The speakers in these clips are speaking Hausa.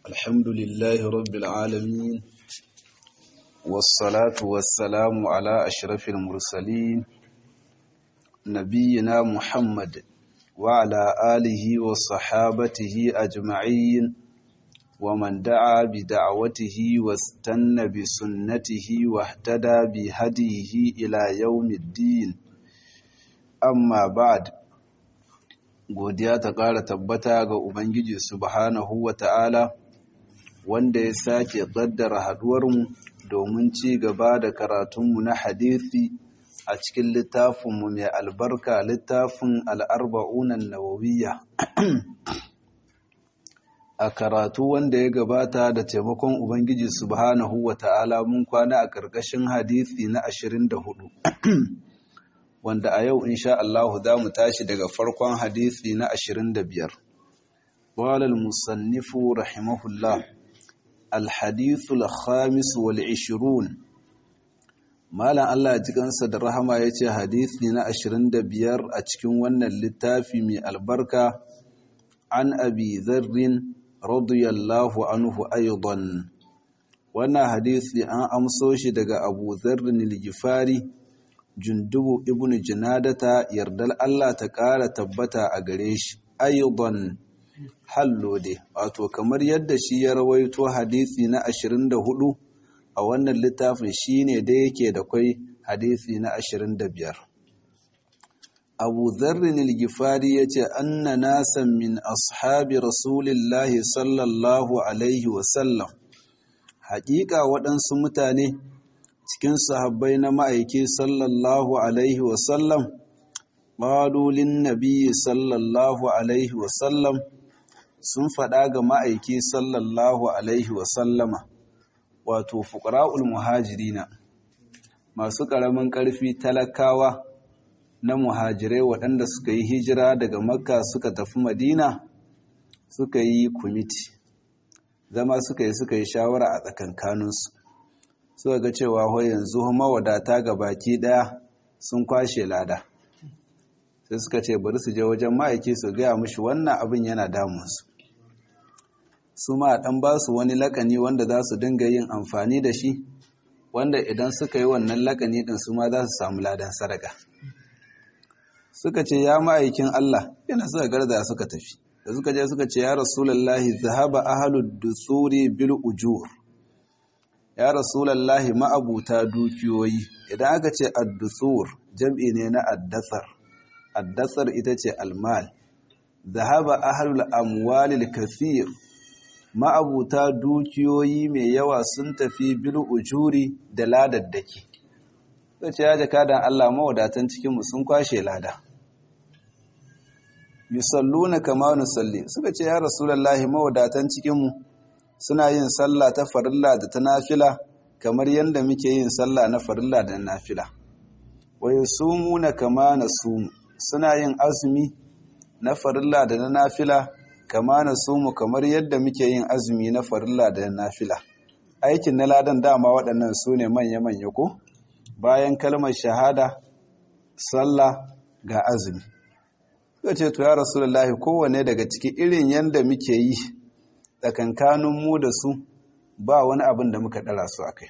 الحمد لله رب العالمين والصلاة والسلام على أشرف المرسلين نبينا محمد وعلى آله وصحابته أجمعين ومن دعا بدعوته واستنى بسنته واهتدى بهديه إلى يوم الدين amma ba'd godiya ta ƙara tabbata ga ubangiji subhanahu wata'ala wanda ya sake ƙaddara haɗuwarmu domin ci gaba da karatunmu na hadisi a cikin littafinmu mai albarka littafin al'arba'unan nawawiyya a karatu wanda ya gabata da taimakon ubangiji subhanahu wata'ala mun kwana a ƙarƙashin hadisi na 24 wanda a yau insha Allah za mu tashi daga farkon hadisi na 25 qala al-musannifu rahimahullah al-hadith al-khamis wal 20 malan Allah ji kansa da rahama yace hadisi na 25 a cikin wannan littafi mai albarka an abi dharr radiyallahu anhu aidan wannan hadisi an amso shi daga Abu Dharr al-Ghifari jundubu ibn jinadata yardar Allah ta ƙara tabbata a gare shi ayyuban hallode wato kamar yadda shi ya rawaito hadisi na 24 a wannan littafin shine da yake da kwai hadisi na 25 Abu Dharrin al-Ghifari yace anna nasan min ashabi Rasulillahi sallallahu alaihi wasallam haƙiƙa waɗansu mutane cikin sahabbai na ma'aiki sallallahu Alaihi wasallam, ƙalulin nabi sallallahu Alaihi wasallam sun faɗa ga ma'aiki sallallahu Alaihi wasallama, wato fuƙra'ul muhajirina, masu ƙaramin ƙarfi talakawa na muhajirai waɗanda suka yi hijira daga makka suka tafi madina suka yi kumiti, zama suka yi suka yi shawara a tsakankaninsu. suka ga cewa ho yanzu mawadata ga baki daya sun kwashe lada sai suka ce bari su je wajen ma'aiki su gaya mushi wannan abin yana damunsu su ma dan ba su wani lakani wanda za su dinga yin amfani da shi wanda idan suka yi wannan lakani din su ma za su samu ladan sadaka suka ce ya ma'aikin Allah yana suka garza suka tafi da suka je suka ce ya rasulullahi zahaba ahlud dusuri bil ujur ya rasulallahi ma'abuta dukiyoyi idan aka ce addusur jam'i ne na addasar addasar ita ce almal zahaba ahlul amwalil kathir ma'abuta dukiyoyi mai yawa sun tafi bil ujuri da ladaddaki sai ce ya jaka dan Allah mawadatan cikin mu sun kwashe lada yusalluna kama nusalli suka ce ya rasulallahi mawadatan cikin mu suna yin sallah ta farilla da ta nafila kamar yadda muke yin sallah na farilla da nafila wa yasumuna kama nasumu suna yin azumi na farilla da na nafila kama nasumu kamar yadda muke yin azumi na farilla da na nafila aikin na ladan dama waɗannan su ne manya-manya ko bayan kalmar shahada sallah ga azumi ce to ya rasulullahi kowane daga ciki irin yadda muke yi tsakankanin mu da su ba wani abin da muka ɗara su a kai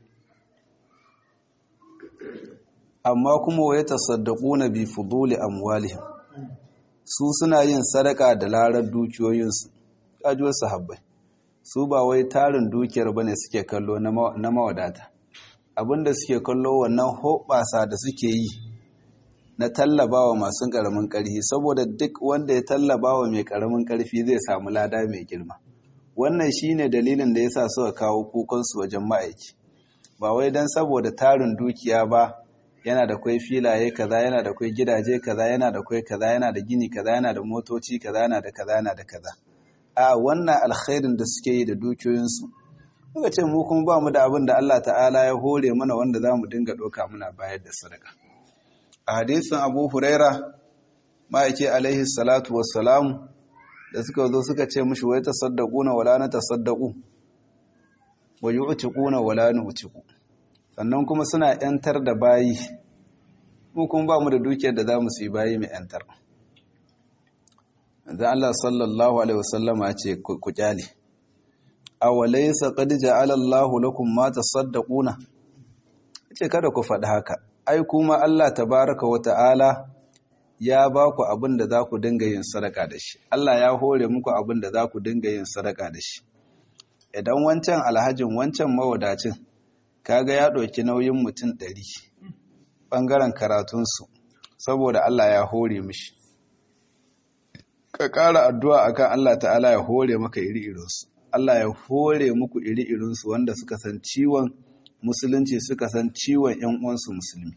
amma kuma waye tasaddaku na bi fuduli amwalihim su suna yin sadaka da larar dukiyoyinsu kajuwar sahabbai su ba wai tarin dukiyar bane suke kallo na mawadata abinda suke kallo wannan hoɓasa da suke yi na tallabawa masu ƙaramin ƙarfi saboda duk wanda ya tallabawa mai ƙaramin ƙarfi zai samu lada mai girma wannan shine dalilin da yasa suka kawo kukansu wajen ma'aiki ba wai dan saboda tarin dukiya ba yana da kwai filaye kaza yana da kwai gidaje kaza yana da kwai kaza yana da gini kaza yana da motoci kaza yana da kaza yana da kaza a wannan alkhairin da suke yi da dukiyoyinsu muka ce mu kuma ba mu da abin da Allah ta'ala ya hore mana wanda za mu dinga ɗauka muna bayar da sadaka a hadisin abu huraira ma'aiki alaihi salatu wassalamu da suka zo suka ce mushi wai tasaddaquna wala na tasaddaqu wa yu'tiquna wala nu'tiqu sannan kuma suna yantar da bayi mu kuma ba mu da dukiyar da zamu su yi bayi mai yantar da Allah sallallahu alaihi wasallama ce ku kyale awalaysa qad ja'ala Allahu lakum ma tasaddaquna ce kada ku faɗi haka ai kuma Allah tabaraka wa ta'ala ya ba ku abin da za ku dinga yin sadaka da shi Allah ya hore muku abin da za ku dinga yin sadaka da shi idan wancan alhajin wancan mawadacin kaga ya ɗauki nauyin mutum ɗari ɓangaren karatunsu saboda Allah ya hore mishi ka ƙara addu'a akan Allah ta'ala ya hore maka iri-irinsu Allah ya hore muku iri-irinsu wanda suka san ciwon musulunci suka san ciwon ‘yan uwansu musulmi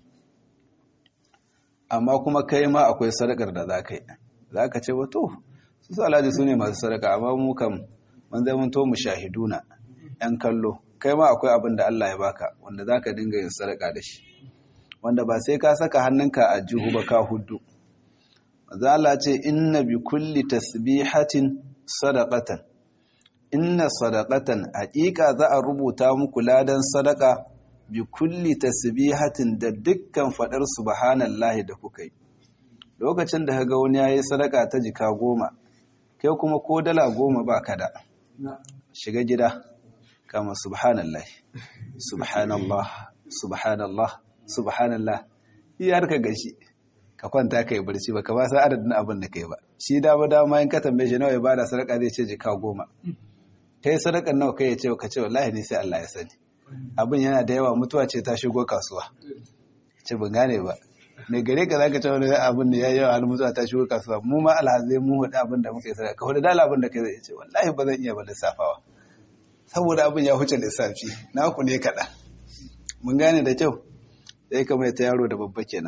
amma kuma kai ma akwai sadakar da za ka yi za ka ce wato su alhaji su ne masu sadaka amma mu kam man zai mun to mu shahiduna ‘yan kallo kai ma akwai abin da Allah ya baka wanda za ka dinga yin sadaka da shi wanda ba sai ka saka hannunka a jihu ba ka hudu zala ce inna bi kulli tasbihatin sadaqatan inna sadaqatan haƙiƙa za a rubuta muku ladan sadaka bi kulli tasbihatin da dukkan fadar subhanallahi da kuka yi lokacin da kaga wani yayi sadaka ta jika goma kai kuma ko dala goma ba ka da shiga gida kama subhanallahi subhanallah subhanallah subhanallah iyar ka gashi ka kwanta kai barci ba ka ba sa adadin abin da kai ba shi dama dama in ka tambaye shi nawa ya bada sadaka zai ce jika goma kai sadakan nawa kai ya ce ka ce wallahi ne sai Allah ya sani abin yana da yawa mutuwa ce ta shigo kasuwa ce ban gane ba mai gare ka zaka ce wani abin da yayi yawa har mutuwa ta shigo kasuwa mu ma alhazai mu hudu abin da muka yi sadaka ka hudu dala abin da kai zai ce wallahi ba zan iya ba lissafawa saboda abin ya huce lissafi na ku ne kaɗan mun gane da kyau sai ka mai ta yaro da babba kenan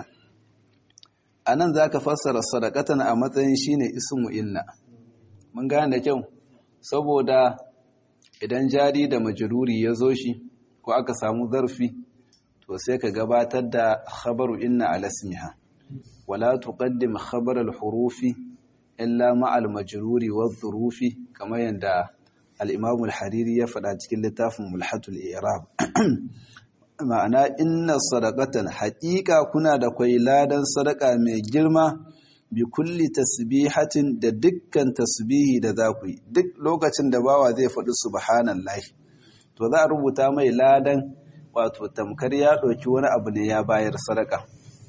a nan za ka fassara sadakatan a matsayin shine ismu inna mun gane da kyau saboda idan jari da majururi ya zo shi ko aka samu zarfi to sai ka gabatar da khabaru inna ala ismiha wala tuqaddim khabar al-hurufi illa ma al-majruri wa dhurufi kamar yanda al-imam al-hariri ya faɗa cikin littafin mulhatul i'rab ma'ana inna sadaqatan haqiqa kuna da kwai ladan sadaka mai girma bi kulli tasbihatin da dukkan tasbihi da za ku yi duk lokacin da bawa zai faɗi subhanallahi to za a rubuta mai ladan wato tamkar ya ɗauki wani abu ne ya bayar sadaka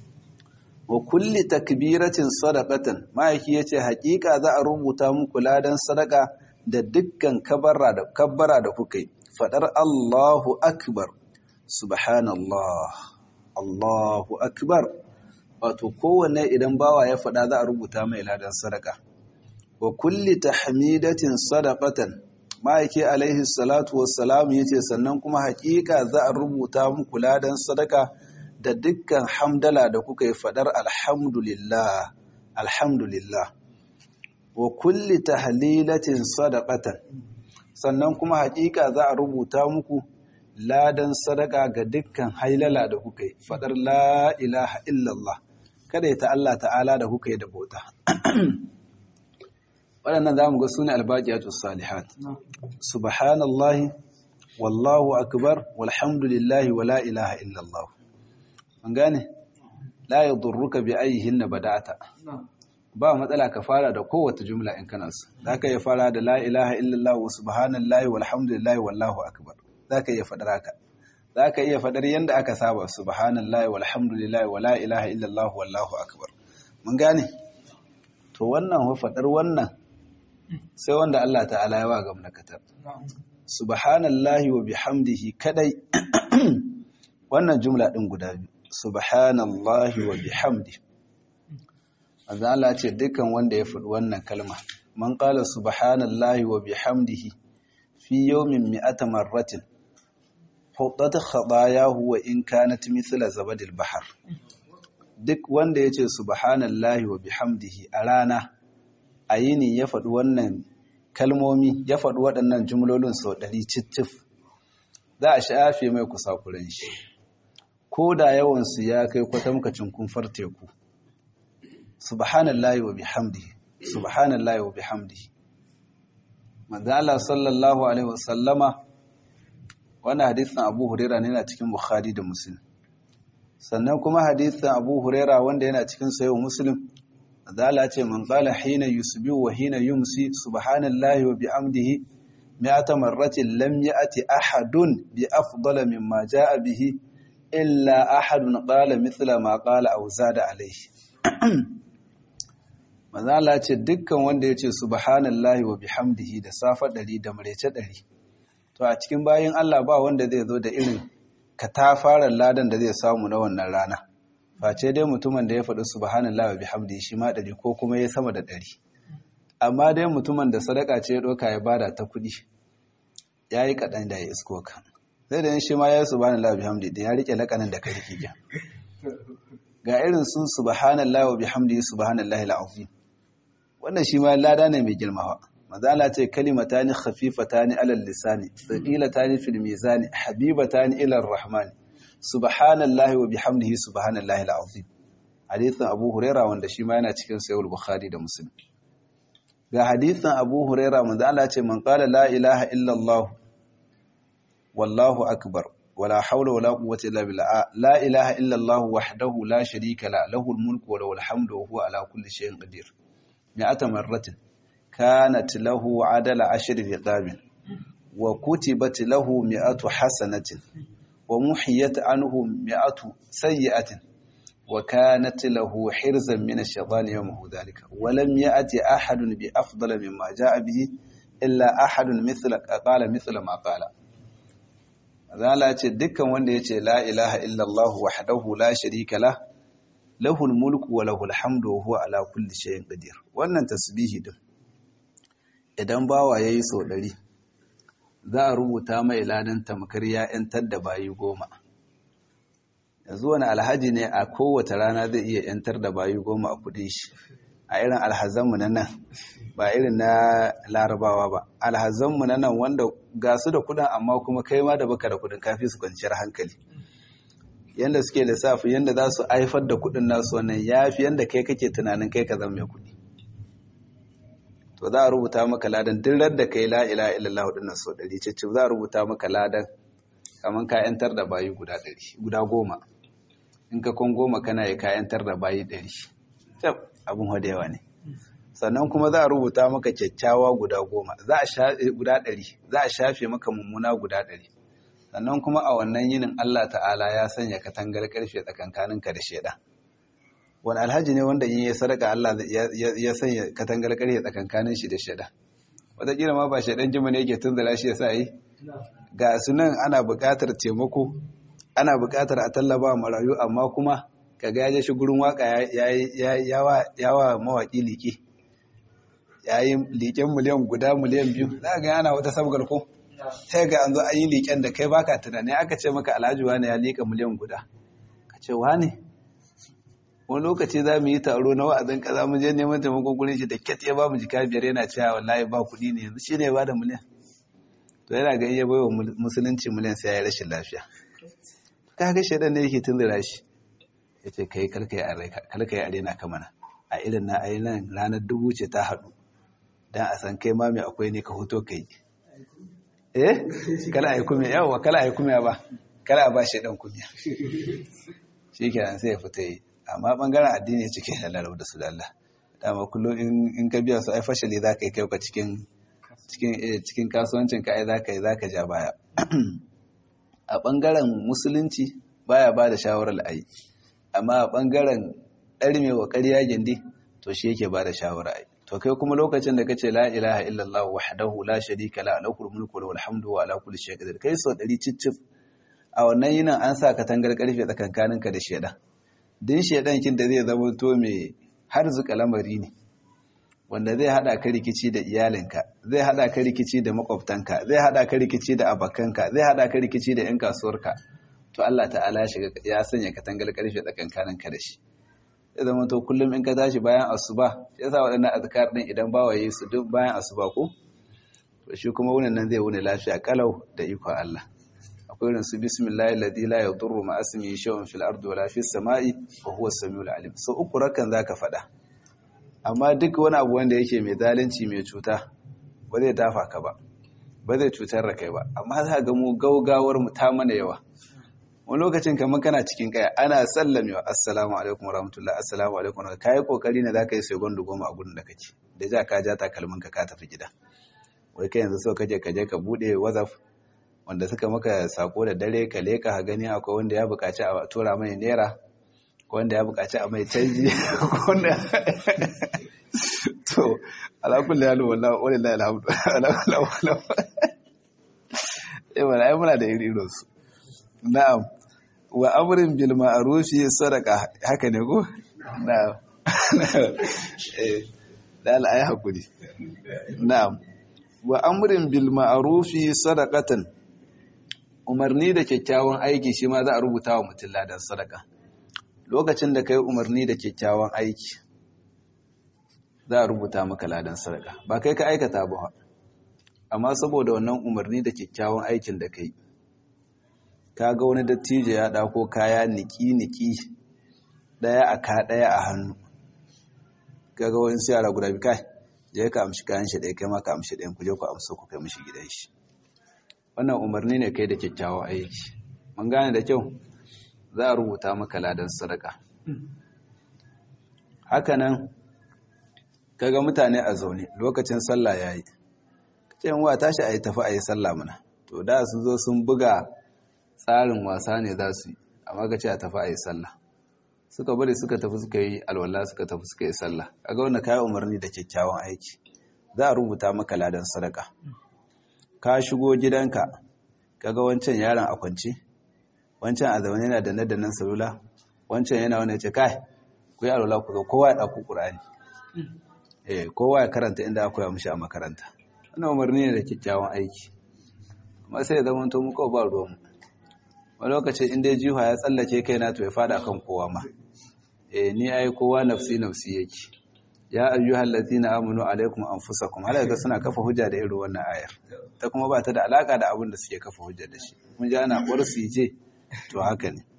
wa kulli takbiratin sadaqatan ma'aiki yace haƙiƙa za a rubuta muku ladan sadaka da dukkan kabbara da kabbara da kuka yi fadar Allahu akbar subhanallah Allahu akbar wato kowanne idan bawa ya faɗa za a rubuta mai ladan sadaka wa kulli tahmidatin sadaqatan ma'aiki alaihi salatu wassalam yace sannan kuma haƙiƙa za a rubuta muku ladan sadaka da dukkan hamdala da kuka yi faɗar alhamdulillah alhamdulillah wa kulli tahlilatin sadaqatan sannan kuma haƙiƙa za a rubuta muku ladan sadaka ga dukkan hailala da kuka yi faɗar la ilaha illallah kada ta Allah ta'ala da kuka yi da bauta waɗannan za mu ga sune albaƙiyatu salihat subhanallahi wallahu akbar walhamdulillahi wa la ilaha illallah an gane la yadurruka bi ayyihinna bada'ata ba matsala ka fara da kowace jumla in kana so zaka iya fara da la ilaha illallah wa subhanallahi walhamdulillahi wallahu akbar zaka iya fadar haka zaka iya fadar yanda aka saba subhanallahi walhamdulillahi wa la ilaha illallah wallahu akbar mun gane to wannan wa fadar wannan sai wanda Allah ta'ala ya wa gamnakatar subhanallahi wa bihamdihi kadai wannan jumla din guda biyu subhanallahi wa bihamdihi manzo Allah ce dukkan wanda ya faɗi wannan kalma man qala subhanallahi wa bihamdihi fi yawmin mi'ata marratin hudat khatayahu wa in kanat mithla zabadil bahr duk wanda yace subhanallahi wa bihamdihi a rana a yini ya faɗi wannan kalmomi ya faɗi waɗannan jumlolin sau ɗari cittif za a shafe mai kusakuren shi ko da yawansu ya kai kwatamkacin kumfar teku subhanallahi wa bihamdihi subhanallahi wa bihamdihi manzo Allah sallallahu alaihi wasallama wannan hadisin Abu Hurairah ne yana cikin Bukhari da Muslim sannan kuma hadisin Abu Hurairah wanda yana cikin Sahih Muslim manzo Allah ce man qala hina yusbihu wa hina yumsi subhanallahi wa bihamdihi mi'ata marratin lam ya'ti ahadun bi afdala mimma ja'a bihi illa ahadun qala mithla ma qala aw zada alayhi manzo Allah ce dukkan wanda yace subhanallahi wa bihamdihi da safa ɗari da marece ɗari. to a cikin bayin Allah ba wanda zai zo da irin katafaren ladan da zai samu na wannan rana face dai mutumin da ya faɗi subhanallahi wa bihamdihi shi ma ɗari ko kuma ya sama da ɗari. amma dai mutumin da sadaka ce ya ɗauka ya bada ta kuɗi ya yi kaɗan da ya isko ka zai da yin shi ma ya yi subhanallahi wa bihamdihi da ya riƙe lakanin da ka riƙe gyan ga irin su subhanallahi wa bihamdihi subhanallahi al'azim wannan shi ma lada ne mai girmawa mazala ce kalimatani khafifatani alal lisani thaqilatani fil mizani habibatani ila arrahman subhanallahi wa bihamdihi subhanallahi alazim hadithin abu huraira wanda shi ma yana cikin sahih bukhari da muslim ga hadithin abu huraira manzo ce man qala la ilaha illa allah wallahu akbar ولا حول ولا قوة إلا بالله لا إله إلا الله وحده لا شريك له له الملك وله الحمد وهو على كل شيء قدير مئة مرة كانت له عدل عشر رقاب وكتبت له مئة حسنة ومحيت عنه مئة سيئة وكانت له حرزا من الشيطان يومه ذلك ولم يأتي أحد بأفضل مما جاء به إلا أحد مثل قال مثل ما قال zala ce dukkan wanda ya ce la ilaha illallah wahdahu la sharika lah lahul mulku wa lahul hamdu wa huwa ala kulli shay'in qadir wannan tasbihi din idan bawa yayi sau ɗari, za a rubuta mai ladan tamkar ya yantar da bayi goma yanzu wani alhaji ne a kowace rana zai iya yantar da bayi goma a kudin shi a irin alhazanmu na nan ba irin na larabawa ba alhazanmu na nan wanda ga su da kudin amma kuma kai ma da baka da kudin kafi su kwanciyar hankali yanda suke lissafi yanda za su haifar da kudin nasu wannan ya fi yanda kai kake tunanin kai ka zama mai kudi to za a rubuta maka ladan duk da kai la ilaha illallah din sau ɗari ce za a rubuta maka ladan kamar ka yantar da bayi guda ɗari guda goma in ka kun goma kana yi ka yantar da bayi ɗari abin yawa ne sannan kuma za a rubuta maka kyakkyawa guda goma za a shafe guda ɗari za a shafe maka mummuna guda ɗari sannan kuma a wannan yinin Allah ta'ala ya sanya katangar karfe tsakankaninka da shaidan wani alhaji ne wanda in ya sadaka Allah ya sanya katangar karfe tsakankanin shi da shaidan wataƙila ma ba shaidan jima ne yake tunzula shi ya sa yi ga sunan ana buƙatar taimako ana buƙatar a tallaba marayu amma kuma kaga ya je shi gurin waka yawa mawaƙi liƙe ya yi liƙen miliyan guda miliyan biyu za ga yana wata sabgar ko sai ga an zo an yi liƙen da kai baka tunani aka ce maka alhaji wani ya liƙa miliyan guda ka ce wani wani lokaci za mu yi taro na wa'azin kaza mu je neman taimakon gurin shi da ket ya ba mu jika biyar yana cewa wallahi ba kuɗi ne yanzu shi ne ba da miliyan to yana ga iya baiwa musulunci miliyan sai ya yi rashin lafiya kaga shaidan ne yake tunzura shi ya ce kai kalka yi arena kamana a irin na ainihin ranar dubu ce ta haɗu don a san kai mami akwai ne ka hoto kai eh kala a yi kumiya yawa kala a yi kumiya ba kala a ba shi ɗan kumiya shi kenan sai ya fita yi amma ɓangaren addini ya cike da lalau da su da Allah dama kullum in ka biya su ai fashali za ka yi kai ka cikin kasuwancin ka ai za ka yi za ka ja baya a ɓangaren musulunci baya ba da shawarar ayi amma a ɓangaren ɗarme wa ƙarya gindi to shi yake ba da shawara ai to kai kuma lokacin da kace la ilaha illallah wahdahu la sharika la lahul mulku wa hamdu wa ala kulli shay'in qadir kai sau ɗari cicif a wannan yinin an sa katangar karfe tsakankaninka da shedan din shedan kin da zai zama to mai harzuka lamari ne wanda zai hada ka rikici da iyalinka zai hada ka rikici da makwabtanka zai hada ka rikici da abakanka zai hada ka rikici da yan kasuwarka to Allah ta'ala ya shiga ya sanya katangar karfe tsakankaninka da shi ya zama to kullum in ka tashi bayan asuba ya sa waɗannan azkar din idan ba waye su duk bayan asuba ko to shi kuma wannan nan zai wuni lafiya kalau da iko Allah akwai irin su bismillahi alladhi la yadurru ma ismihi shay'un fil ardi wala fis sama'i wa huwa as-sami'ul alim so uku rakan zaka faɗa amma duk wani abu wanda yake mai zalunci mai cuta ba zai dafa ka ba ba zai cutar da kai ba amma za ga mu gaugawar mu ta mana yawa wani lokacin kamar kana cikin kaya ana sallamewa assalamu alaikum warahmatullahi assalamu alaikum kai kokari ne zaka yi sai gondo goma a gurin da kake da ja ka ja takalmin ka ka tafi gida wai kai yanzu so kaje kaje ka bude whatsapp wanda suka maka sako da dare ka leka ha gani akwai wanda ya buƙaci a tura mai naira ko wanda ya buƙaci a mai canji wanda to ala kulli hal wallahi wallahi alhamdu ala kulli eh wala ai muna da iri irin su na'am wa amrin bil ma'rufi sadaqa haka ne ko na'am eh dal ai hakuri na'am wa amrin bil ma'rufi sadaqatan umarni da kyakkyawan aiki shi ma za a rubuta wa mutum ladan sadaka lokacin da kai umarni da kyakkyawan aiki za a rubuta maka ladan sadaka ba kai ka aikata ba amma saboda wannan umarni da kyakkyawan aikin da kai ka ga wani dattijo ya ɗako kaya niki-niki ɗaya a ka ɗaya a hannu ka ga wani yara guda bi kai je ka amshi kayan shi ɗaya kai ma ka amshi ɗayan ku je ku amsa ku kai mishi gidan shi wannan umarni ne kai da kyakkyawan aiki mun gane da kyau za a rubuta maka ladan sadaka hakanan kaga mutane a zaune lokacin sallah yayi kace wa tashi ayi tafi ayi sallah mana to da sun zo sun buga tsarin wasa ne za su yi amma ka ce a tafi ayi sallah suka bari suka tafi suka yi alwala suka tafi suka yi sallah kaga wannan kai umarni da kyakkyawan aiki za a rubuta maka ladan sadaka ka shigo gidanka kaga wancan yaron a kwance wancan a zaune yana da nadannan salula wancan yana wani ce kai ku yi alwala ku zo kowa ya ɗauko ƙur'ani eh kowa ya karanta inda aka koya mishi a makaranta wannan umarni ne da kyakkyawan aiki amma sai ya zama to mu kawai ba ruwan mu wani lokacin inda jiha ya tsallake kai na to ya fada kan kowa ma eh ni ai kowa nafsi nafsi yake ya ayyuhal ladina amanu alaikum anfusakum har ga suna kafa hujja da irin wannan ayar ta kuma ba ta da alaka da abin da suke kafa hujja da shi mun ji ana ƙwarsu je to haka ne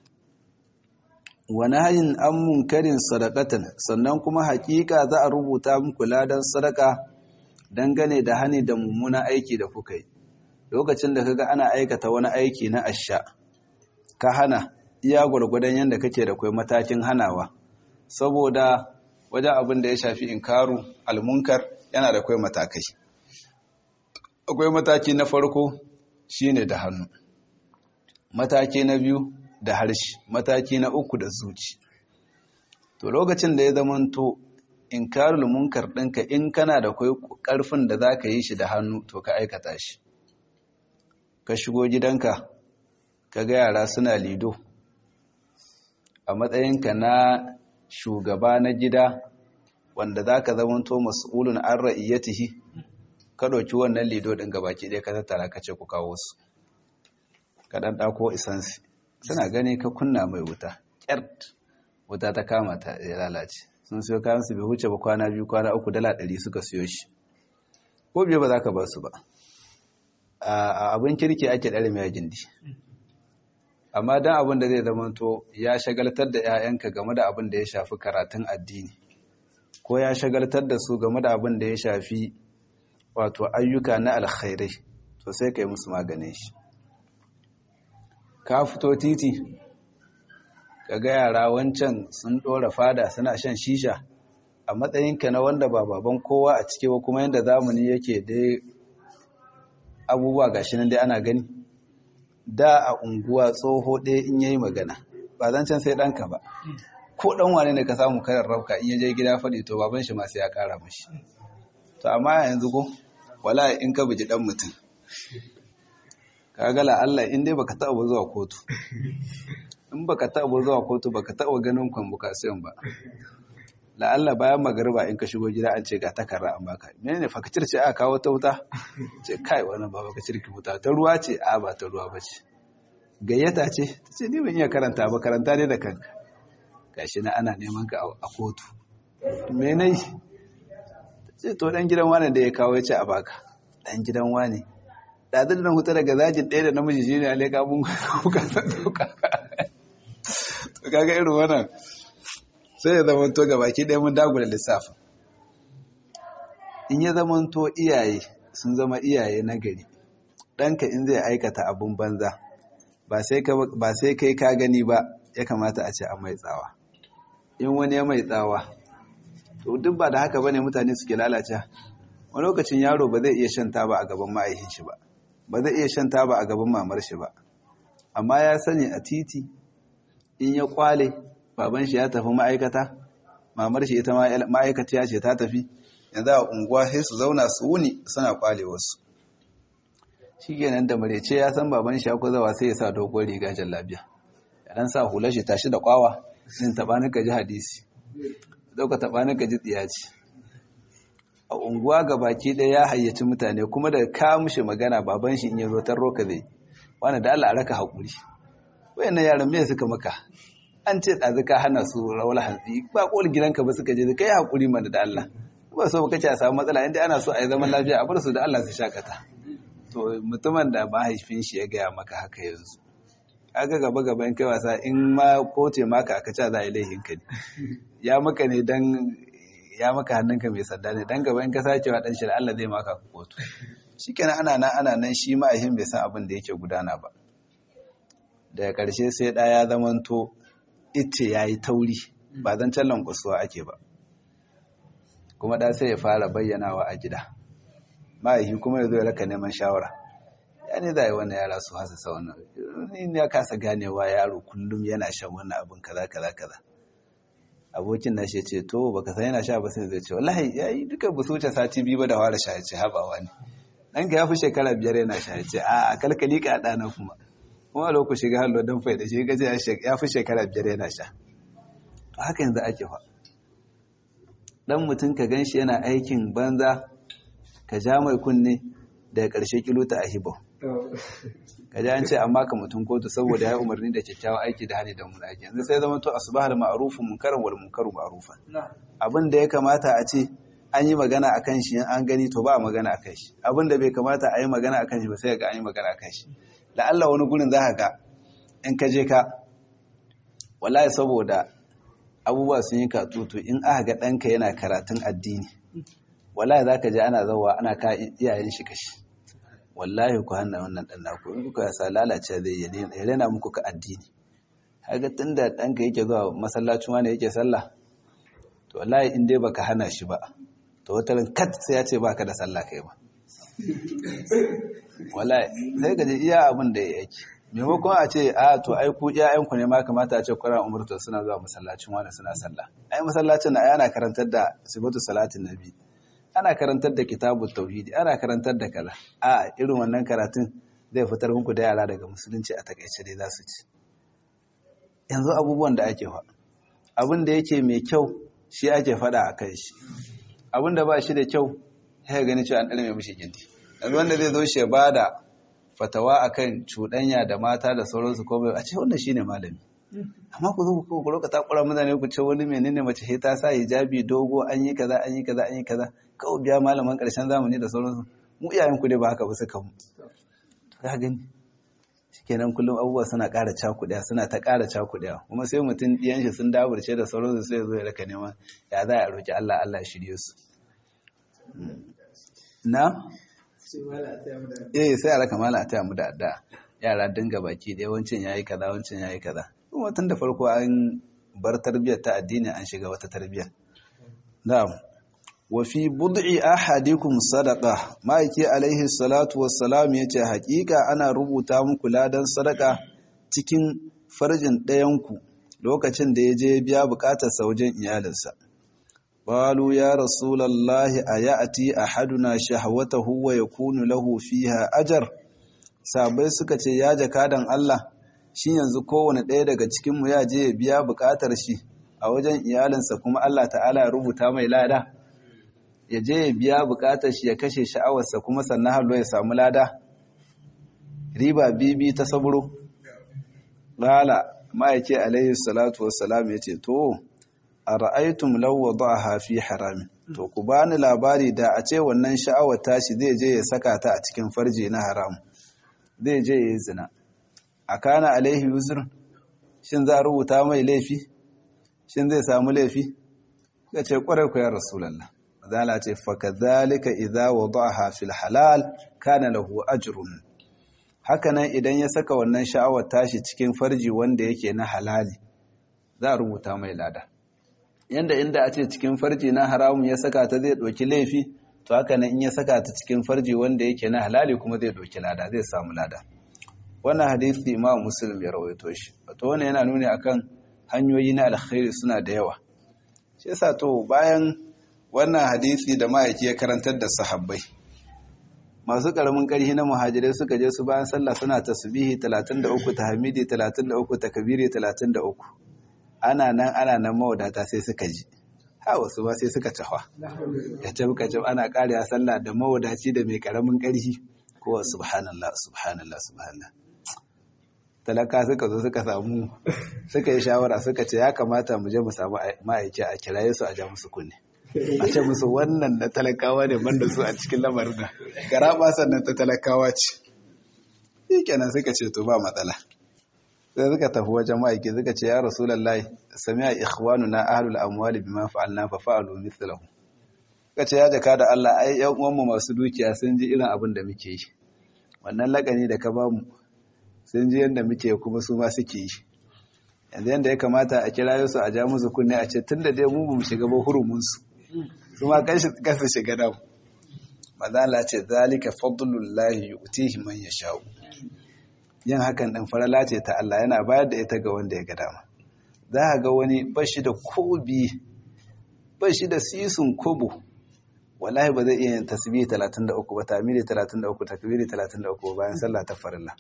wani hayin an munkarin sadakatan sannan kuma hakika za a rubuta muku ladan sadaka dangane da hani da mummuna aiki da kuka yi lokacin da kaga ana aikata wani aiki na asha ka hana iya gwargwadon yadda kake da kai matakin hanawa saboda wajen abin da ya shafi inkaru almunkar yana da kai matakai akwai mataki na farko shine da hannu mataki na biyu da harshe mataki na uku da zuci to lokacin da ya zamanto inkarul munkar ɗinka in kana da kai ƙarfin da za ka yi shi da hannu to ka aikata shi ka shigo gidanka ka ga yara suna lido a matsayinka na shugaba na gida wanda za ka zamanto mas'ulun an ra'iyyatihi ka ɗauki wannan lido ɗin gabaki ɗaya ka tattara ka ce ku kawo su ka ɗan ɗako isansi suna gani ka kunna mai wuta ƙyart wuta ta kama ta ya lalace sun siyo kayan su bai huce ba kwana biyu kwana uku dala ɗari suka siyo shi ko biyu ba za ka ba su ba a abin kirki ake ɗare mai gindi amma don abin da zai zamanto ya shagaltar da 'ya'yanka game da abin da ya shafi karatun addini ko ya shagaltar da su game da abin da ya shafi wato ayyuka na alkhairai to sai ka yi musu maganin shi ka fito titi ka ga yara wancan sun ɗora fada suna shan shisha a matsayinka na wanda ba baban kowa a cike ba kuma yadda zamani yake dai abubuwa gashi nan dai ana gani da a unguwa tsoho ɗaya in yayi magana ba zan can sai ɗanka ba ko ɗan wane ne ka samu karar rauka in ya je gida faɗi to baban shi ma sai ya ƙara mashi to amma yanzu ko wala in ka buji ɗan mutum kaga la Allah in dai baka taɓa zuwa kotu in baka taɓa zuwa kotu baka taɓa ganin convocation ba la Allah bayan magariba in ka shigo gida an ce ga takarra an baka menene fakacir ce aka kawo ta wuta ce kai wannan ba fakacir ki wuta ta ruwa ce a ba ta ruwa bace gayyata ce ta ce ni ban iya karanta ba karanta ne da kanka gashi na ana neman ka a kotu me nayi ce to dan gidan wani da ya kawo ya ce a baka dan gidan wani ɗazin da hutu daga zajin ɗaya da namiji shi ne a leƙa mun kuka sauka to kaga irin wannan sai ya zama to baki ɗaya mun dagula lissafi in ya zama to iyaye sun zama iyaye na gari ɗanka in zai aikata abin banza ba sai kai ka gani ba ya kamata a ce a mai tsawa in wani ya mai tsawa to duk ba da haka bane mutane suke lalace wani lokacin yaro ba zai iya shan taba a gaban ma'aikin shi ba ba zai iya shan taba a gaban mamar shi ba amma ya sani a titi in ya kwale baban shi ya tafi ma'aikata mamar shi ita ma'aikata ce ta tafi yanzu a unguwa sai su zauna su wuni suna kwale wasu shi kenan da marece ya san baban shi ya zawa sai ya sa dogon riga jallabiya ya dan sa hular shi tashi da kwawa sin taba ni ji hadisi dauka taba ni ji tsiyaci a unguwa ga baki ɗaya ya hayyaci mutane kuma da ka mushi magana baban shi in ya zo tarro ka zai wani da Allah a raka haƙuri wayannan yaran me suka maka an ce ɗazu ka hana su rawar hantsi ba ƙoli gidanka ba suka je kai haƙuri mana da Allah ba so kace a samu matsala inda ana so a yi zaman lafiya a bar su da Allah su shakata to mutumin da mahaifin shi ya gaya maka haka yanzu kaga gaba gaba in kai wasa in ma koce maka aka ce za a yi laihin ka ne ya maka ne dan ya maka hannunka mai sanda ne dan gaba in ka sace wa dan shi da Allah zai maka kotu shikenan ana nan ana nan shi ma'aihin bai san abin da yake gudana ba daga ƙarshe sai ɗaya ya zamanto ice ya yi tauri ba zan can lankwasuwa ake ba kuma ɗa sai ya fara bayyanawa a gida ma'aihi kuma ya zo ya raka neman shawara ya ne za a yi wannan yara su hasa sa wannan in ya kasa ganewa yaro kullum yana shan wannan abin kaza kaza kaza abokin na shi ce to baka san yana sha ba sai zai ce wallahi ya yi duka ba su wuce sati biyu ba da fara sha ce habawa ne ɗanka ya fi shekara biyar yana sha ce a kalkali ka ɗana kuma kuma lokaci shiga hallo don fai da shi gaji ya fi shekara biyar yana sha haka yanzu ake fa dan mutum ka gan shi yana aikin banza ka ja mai kunne daga ƙarshe kilota a hibo ka ji an ce amma ka mutum kotu saboda ya umarni da kyakkyawan aiki da hali da mun aiki yanzu sai zama to asbahal ma'rufun munkaran wal munkaru ma'rufan abin da ya kamata a ce an yi magana a kan shi an gani to ba a magana a kan shi abin da bai kamata a yi magana a kan shi ba sai ga an yi magana a kan shi da Allah wani gurin za ka ga in ka je ka wallahi saboda abubuwa sun yi katutu in aka ga ɗanka yana karatun addini wallahi za ka je ana zawa ana ka iyayen shi kashi wallahi ku hana wannan ɗan naku in kuka sa lalace zai ya rena muku ka addini haka tun da ɗanka yake zuwa masallacin wani yake sallah to wallahi in dai baka hana shi ba to wata ran kat sai ya ce baka da sallah kai ba wallahi sai ka ji iya abin da yake maimakon a ce a to ai ku iyayen ku ne ma kamata a ce Qur'an umurta suna zuwa masallacin wani suna sallah ai masallacin na ana karantar da sifatu salatin nabi ana karantar da kitabut tauhidi ana karantar da kaza a irin wannan karatun zai fitar muku da yara daga musulunci a takaice dai za su ci yanzu abubuwan da ake fa abin da yake mai kyau shi ake fada a kan shi abin da ba shi da kyau ya gani cewa an ɗalme mishi gindi yanzu wanda zai zo shi ya ba da fatawa akan cuɗanya da mata da sauransu ko a ce wannan shine malami amma ku zo ku ku ta kura mutane ku ce wani menene mace sai ta sa hijabi dogo an yi kaza an yi kaza an yi kaza kawai biya malaman ƙarshen zamani da sauransu mu iyayen ku dai ba haka ba suka mu ka gani kenan kullum abubuwa suna ƙara cakuɗaya suna ta ƙara cakuɗaya kuma sai mutum ɗiyan shi sun daburce da sauransu sai ya zo ya raka neman ya za a roƙi Allah Allah ya shirye su na eh sai a raka mala a taya mu da adda yara dinga baki da yawancin yayi kaza wancan yayi kaza kuma tun da farko an bar tarbiyyar ta addini an shiga wata tarbiyyar na'am wa fi bud'i ahadikum sadaqa maiki alaihi salatu wassalam yace hakika ana rubuta muku ladan sadaka cikin farjin ɗayanku lokacin da ya je biya bukatar sa wajen iyalinsa qalu ya rasulullahi ayati ahaduna shahwatahu wa yakunu lahu fiha ajr sabai suka ce ya jakadan Allah shi yanzu kowane ɗaya daga cikin mu ya je ya biya bukatar shi a wajen iyalinsa kuma Allah ta'ala ya rubuta mai lada ya je ya biya bukatar shi ya kashe sha'awarsa kuma sannan hallo ya samu lada riba bibi ta saburo lala ma'aike alaihi salatu wassalam ya ce to a ra'aitum lawa ba fi haramin to ku bani labari da a ce wannan sha'awar tashi zai je ya saka ta a cikin farji na haram zai je ya yi zina a kana alaihi yuzur shin za a rubuta mai laifi shin zai samu laifi ka ce kwarai ku ya rasulallah zala ce fakadhalika idza wada'aha fil halal kana lahu ajrun hakanan idan ya saka wannan sha'awar tashi cikin farji wanda yake na halali za a rubuta mai lada yanda inda a ce cikin farji na haramun ya saka ta zai ɗauki laifi to haka nan in ya saka ta cikin farji wanda yake na halali kuma zai doki lada zai samu lada wannan hadisi imam muslim ya rawaito shi wato wannan yana nuni akan hanyoyi na alkhairi suna da yawa shi yasa to bayan wannan hadisi da ma'aiki ya karantar da sahabbai masu karamin ƙarfi na muhajirai suka je su bayan sallah suna tasbihi 33 tahmidi 33 takbiri 33 ana nan ana nan mawadata sai suka ji ha wasu ba sai suka tafa ya tabi ka ana ƙariya sallah da mawadaci da mai karamin ƙarfi kowa subhanallah subhanallah subhanallah talaka suka zo suka samu suka yi shawara suka ce ya kamata mu je mu samu ma'aiki a kiraye su a ja musu kunne a ce musu wannan na talakawa ne banda su a cikin lamarin da garaba sannan ta talakawa ce shi kenan suka ce to ba matsala sai suka tafi wajen ma'aiki suka ce ya rasulullahi sami'a ikhwanuna ahlul amwali bima fa'alna fa fa'alu mithlahu suka ce ya jaka da Allah ai yan uwanmu masu dukiya sun ji irin abin da muke yi wannan lakani da ka bamu sun ji yadda muke kuma su ma suke yi yanzu yadda ya kamata a kira su a ja musu kunne a ce tun da dai mu mu shiga ba hurumunsu su ma kansu shiga damu mazala ce zalika fadlullahi yu'tihi man yasha'u yin hakan din farala ce ta Allah yana bayar da ita ga wanda ya ga dama za ka ga wani bashi da kobi bashi da sisun kobo wallahi ba zai iya yin tasbihi 33 ba tamiri 33 takbiri 33 bayan sallah ta farilla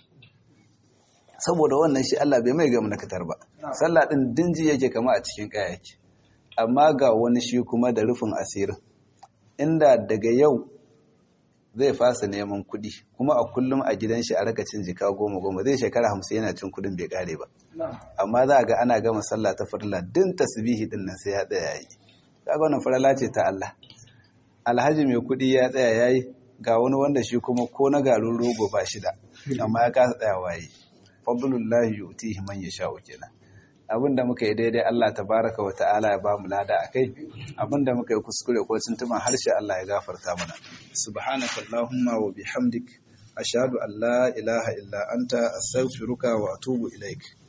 saboda wannan shi Allah bai mai ga munakatar ba sallah din dinji yake kama a cikin kaya yake amma ga wani shi kuma da rufin asirin inda daga yau zai fasa neman kuɗi kuma a kullum a gidan shi a raka cin jika goma goma zai shekara hamsin yana cin kuɗin bai kare ba amma za a ga ana gama sallah ta farla din tasbihi din nan sai ya tsaya yi kaga wannan farala ce ta Allah alhaji mai kuɗi ya tsaya yayi ga wani wanda shi kuma ko na garin rogo ba shi da amma ya kasa tsayawa yi fadlullahi yu'tihi man yasha'u kenan abinda muka yi daidai Allah tabaraka wa ta'ala ya bamu lada akai abinda muka yi kuskure ko tuntuban harshe Allah ya gafarta mana subhanaka allahumma wa bihamdik ashhadu an la ilaha illa anta astaghfiruka wa atubu ilaik